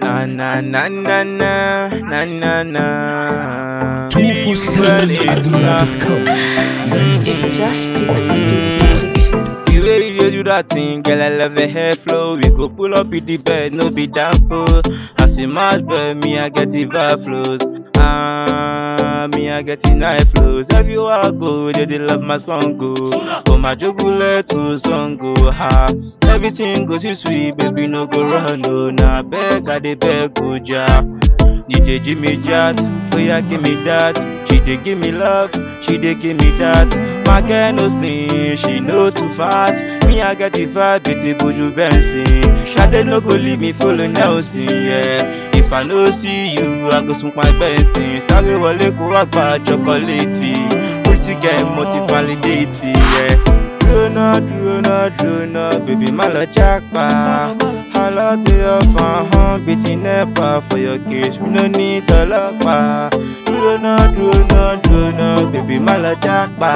Na na na na na na na na. 247aduna.com. It's just Tito Beats Magic Show. The way you dey do that thing, girl, I love the hair flow. We go pull up in the bed, no be damn fool. As a mad boy, me I get the vibe flows. Ah, me I get the night flows. Everywhere I go, they, they love my song go. But my jogule to song go ha. Everything goes too sweet, baby, no go run no. Nah, beg, I dey beg, go ja. DJ Jimmy Jat, oh yeah, give me that. She dey give me love, she dey give me that. My girl no slim, she no too fat. Me I get the vibe, beauty Buju Benson. Shade no go leave me follow Nelson, yeah. If I no see you, I go smoke my Benson. Sáré wọlé kó wá gba chocolate. Pretty girl mo ti validate, yeah. Dúró náà, dúró náà, dúró náà, baby má lọ jápa. Alábí ọ̀fàn hàn bíi ti NEPA for your case, we no need ọlọ́pàá. Dúró náà, dúró náà, dúró náà, baby má lọ jápa.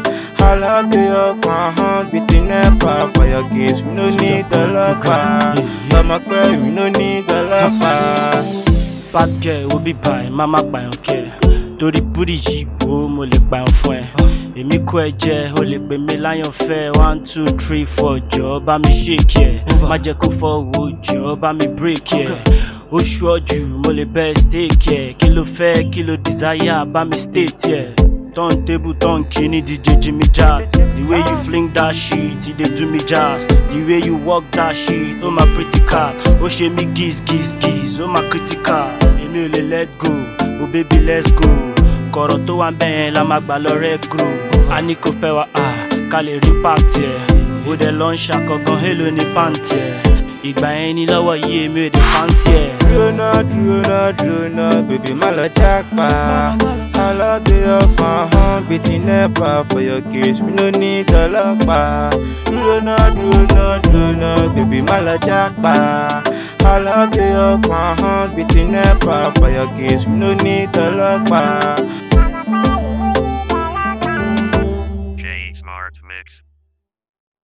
Alábí ọ̀fàn hàn bíi ti NEPA for your case, we no need ọlọ́pàá. Ọmọ pẹ́ we no need ọlọ́pàá. bad girl wo bí báyìí má má pààyàn kẹ torí búrì yìí wo mo lè pààyàn fún ẹ èmi kó ẹ jẹ o lè pè mí láyàn fẹ one two three four jọ bá mi ṣèkì ẹ má jẹ kó fọwọ́ jọ bá mi bírèkì ẹ oṣù ọjù mo lè bẹ stéèkì ẹ kí ló fẹ kí ló desire bá mi stéètì ẹ turn table turn kini dj jimmy jazz the way you fling that shit e dey do me jazz the way you work that shit oh my pretty cat ó ṣe mí giz giz giz oh my critical èmi ò lè let go oh baby let's go kọ̀rọ̀ tó wà bẹ́ẹ̀ la máa gbà lọ rẹ́ grow a ní kò fẹ́ wa ah ká lè rí pàtì ẹ̀ ó dẹ̀ lọ ń ṣàkọ̀gàn hélo ní pàǹtì ẹ̀ ìgbà yẹn ni lọ́wọ́ yìí èmi ò dé fáǹsì ẹ̀. Dúró náà, dúró náà, dúró náà, baby má lọ jápa. Alábí ọ̀fàn hàn bíi ti NEPA for your case, we no need ọlọ́pàá. Dúró náà, dúró náà, dúró náà, baby má lọ jápa. Alábí ọ̀fàn hàn bíi ti NEPA for your case, we no need ọlọ́pàá.